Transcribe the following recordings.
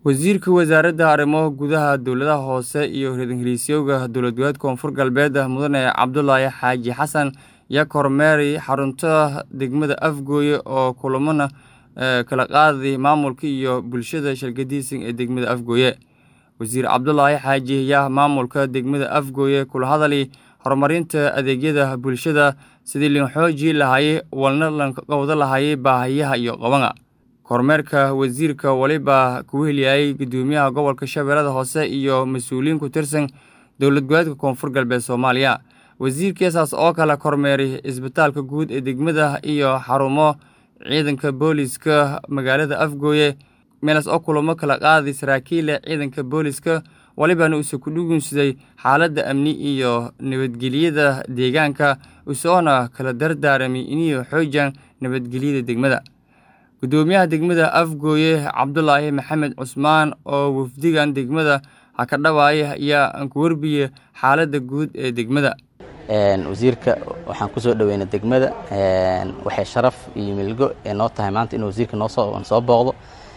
Wasiirka Wasaaradda Arrimaha Gudaha Dowladaha Hoose iyo Ra-iisul Dowlad Goboleedka Koonfur Galbeed Mudane Cabdulaahi Xaaji Xasan ayaa kormeeray xarunta degmada Afgoye oo kulamana kala qaaday maamulka iyo bulshada shaqadiisa ee degmada Afgoye. Wasiir Cabdulaahi Xaaji ayaa maamulka degmada Afgoye kula hadlay horumarinta adeegyada bulshada sidii loo xoojin lahaa walna loo qabsan lahaa baahiyaha iyo qabanka. Kormeerka wasiirka waliba ku heliyay Gudoomiyaha Gobolka Shabeellaha Hoose iyo mas'uuliyiin ku tirsan Dowlad Goboleedka Koonfur Galbeed Soomaaliya. Wasiirkaas oo kala kormeeray isbitaalka guud ee degmada iyo xarumo ciidanka booliska magaalada Afgoye meelaas oo kulamo kala qaaday saraakiil ciidanka booliska walibana uu ku dhugunsaday xaaladda amni iyo nabadgelyada deegaanka isagoona kala dardaaramay inay xoojiyaan nabadgelyada degmada. Gudoomiyaha degmada Afgoye Cabdulaahi Maxamed Cusmaan oo wafdigan degmada ka dhawaayay ayaa ku warbiyay xaaladda guud ee degmada. wasiirka waxaan ku soo dhaweynay degmada waxay sharaf iyo milgo ee noo tahay maanta inuu wasiirka noo soo soo booqdo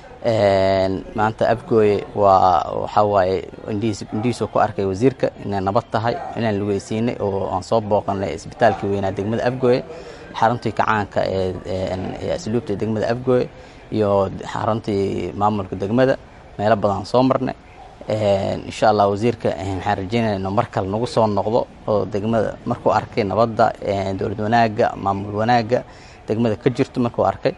maanta Afgoye waa waxa waaye indhihiis indhihiisu ku arkay wasiirka inay nabad tahay inaan lugeysiinay oo aan soo booqanay isbitaalkii weynaa degmada Afgoye xaruntii kacaanka ee asluubta degmada Afgoye iyo xaruntii maamulka degmada meelo badan soo marnay insha allah wasiirka waxaan rajeynayaa inuu mar kale nagu soo noqdo oo degmada markuu arkay nabadda dowlad wanaagga maamul wanaagga degmada ka jirto markuu arkay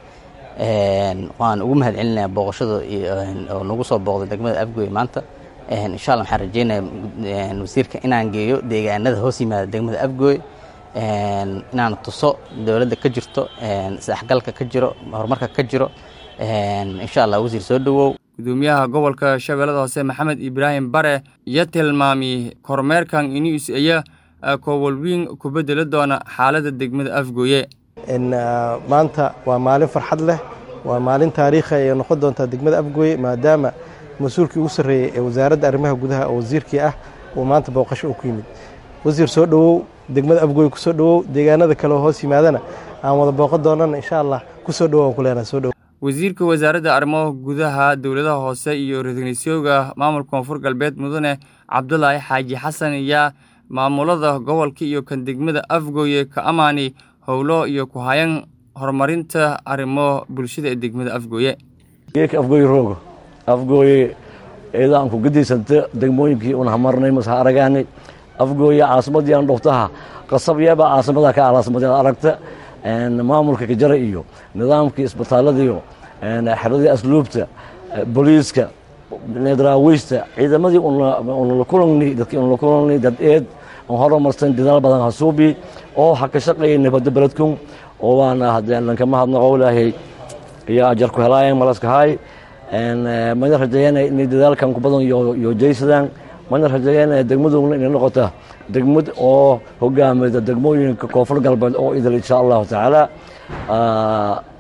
waan ugu mahad celinayaa booqashada oo nagu soo booqday degmada Afgoye maanta insha allah waxaan rajeynayaa wasiirka inaan geeyo deegaanada hoos yimaada degmada Afgoye inaan tuso dowladda ka jirto isdhexgalka ka jiro horumarka ka jiro insha allah wasiir soo dhawow gudoomiyaha gobolka shabeellada hoose maxamed ibraahim bare iyo tilmaamay kormeerkan inuu aya koowalwiin ku bedeli doona xaaladda degmada afgoye maanta waa maalin farxad leh waa maalin taariikhi ay noqon doontaa degmada afgoye maadaama mas-uulkii ugu sarreeyey ee wasaaradda arrimaha gudaha oo wasiirkii ah uu maanta booqasho u ku yimid wasiir soo dhowow degmada afgoye ku soo dhowow deegaanada kale oo hoos yimaadana aan wada booqan doonana insha allah ku soo dhowow aan ku leenahay soo dhowow wasiirka wasaaradda arrimaha gudaha dowladaha hoose iyo ra-iisul maamulka koonfur galbeed mudane cabdulaahi xaaji xasan ayaa maamulada gobolka iyo kan degmada afgoye ka amaanay howlo iyo ku hayan horumarinta arrimo bulshada ee degmada afgoye geeka afgoye roogo afgoye eedaan ku gadiysanta degmooyinkii una hamarnay mase aragaanay afgooye caasimadii aan dhoftaha qasabyeeba caasimada ka caasimada aragta maamulka kajara iyo nidaamkii isbitaaladiiyo xeradii asluubta booliiska daraawiista ciidamadii unla kulanni dadkii unla kulanni dad eed aan horumarsan dadaal badan hasuubi oo ha ka shaqeeyay nabadda beledkun oo waana haddeen lankama hadnaqo ilaahay iyo ajar ku helaayeen malaskahaay mana rajeeyana inay dadaalkan ku badan iyo jaysadaan mana rajeeyana degmaduna inay noqota degmad oo hogaamida degmooyinka koonfur galbeed oo idil insha allahu tacaala